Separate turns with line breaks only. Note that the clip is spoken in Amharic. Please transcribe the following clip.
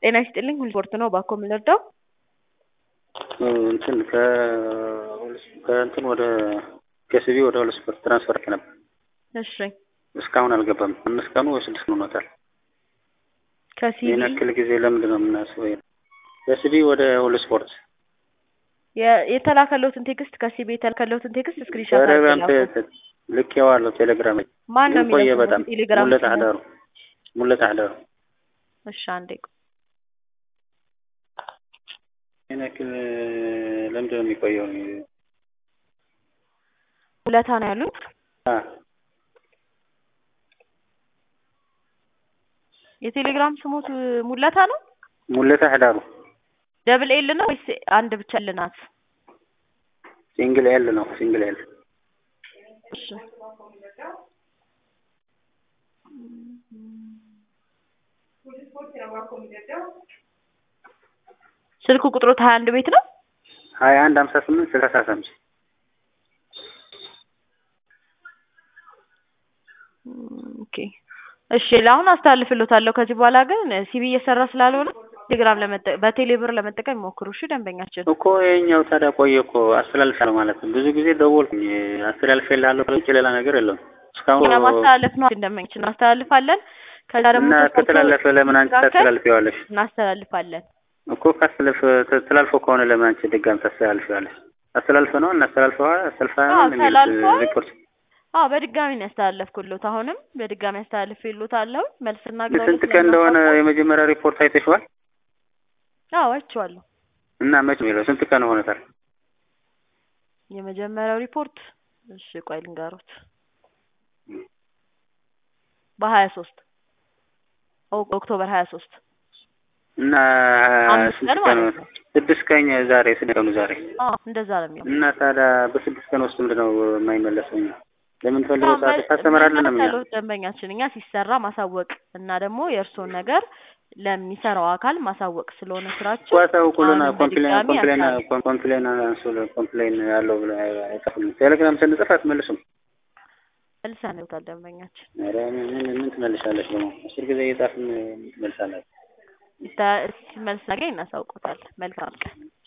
ጤና ይስጥልኝ ሁልስፖርት ነው ባኮ የምንረዳው
እንትን ከእንትን ወደ ከሲቢ ወደ ሁለት ስፖርት ትራንስፈር ነበር።
እሺ
እስካሁን አልገባም። አምስት ቀኑ ወይ ስድስት ቀኑ ሆኖታል።
ከሲቢ
ይህን ያክል ጊዜ ለምንድን ነው የምናስበው? ከሲቢ ወደ ሁለት ስፖርት
የ- የተላከለውትን ቴክስት ከሲቢ የተላከለውትን ቴክስት ስክሪንሾት
ቴሌግራም
አድርገው ላኩ።
ልኬዋለሁ። ቴሌግራም ላይ
ማን ነው
ግን ቆየ
የሚለው
በጣም
ቴሌግራም
ሙለት
ስሙ?
አህዳሩ ሙለት አህዳሩ
እሺ አንዴ ቆይ።
ይህን ያክል ለምንድን ነው የሚቆየው?
ሁለታ ነው ያሉት
አ
የቴሌግራም ስሙት ሙለታ ነው
ሙለት አህዳሩ
ደብል ኤል ነው ወይስ አንድ ብቻ ኤል ናት?
ሲንግል ኤል ነው ሲንግል ኤል
እሺ ስልክ ቁጥሮት ሀያ አንድ ቤት ነው።
ሀያ አንድ ሀምሳ ስምንት ስልሳ አምስት
ኦኬ እሺ ለአሁን አስተላልፍሎታለሁ። ከዚህ በኋላ ግን ሲቢ እየሰራ ስላልሆነ ቴሌግራም ለመጠ በቴሌ ብር ለመጠቀም ይሞክሩ። እሺ ደንበኛችን
እኮ ይኸኛው ታዲያ ቆየ እኮ አስተላልፋለሁ ማለት ነው። ብዙ ጊዜ ደወልኩኝ አስተላልፌልሃለሁ ከውጭ ሌላ ነገር የለውም እስካሁን
እኛ ማስተላለፍ ነው ደንበኛችን እናስተላልፋለን። ከዛ ደግሞ
እና
ተሰርቶ
ከተላለፈ ለምን አንቺ
ሲስተካከል
ታስተላልፊዋለሽ?
እናስተላልፋለን።
እኮ ካስተላልፈ ተላልፎ ከሆነ ለምን አንቺ ድጋሚ ታስተላልፊዋለሽ? አስተላልፈ ነው እናስተላልፈዋል
አዎ
አስተላልፈዋል የሚል
ተላልፏል።
ሪፖርት
አዎ በድጋሚ ነው ያስተላለፍኩሎት። አሁንም በድጋሚ አስተላልፍሎታለሁ። መልስ
ስንት
እናገራለሁ
ቀን እንደሆነ የመጀመሪያ ሪፖርት አይተሽዋል?
አዎ አይቼዋለሁ።
እና መች የሚለው ስንት ቀን ሆነታል?
የመጀመሪያው ሪፖርት እሺ ቆይ ልንገሮት በሀያ ሶስት ኦክቶበር ሀያ ሶስት
እና
አምስት
ስንት
ቀን
ቀን
ማለት ነው።
ስድስት ቀን ዛሬ ስንት ቀኑ ዛሬ?
አዎ እንደዛ ነው የሚሆነው።
እና ታዲያ በስድስት ቀን ውስጥ ምንድን ነው የማይመለሰው? እኛ ለምን ፈልገው ሰዓት ታስተምራለን ነው እኛ
ያለው ደንበኛችን እኛ ሲሰራ ማሳወቅ እና ደግሞ የእርስዎን ነገር ለሚሰራው አካል ማሳወቅ ስለሆነ ስራችን
ኳሳውቁልና
አሁንም
ኮምፕሌን
በድጋሚ
ኮምፕሌን
ያሳውቁ።
ኮምፕሌን አንሱ ኮምፕሌን ያለው ብለ አይጻፉልም። ቴሌግራም ስንጽፍ አትመልሱም።
መልሰን ይወታል ደንበኛችን
ኧረ ምን ምን ምን ትመልሳለች ደግሞ አስር ጊዜ እየጻፍን ምን ትመልሳላችሁ?
ተ- መልስ ነገ እናሳውቆታል። መልካም ቀን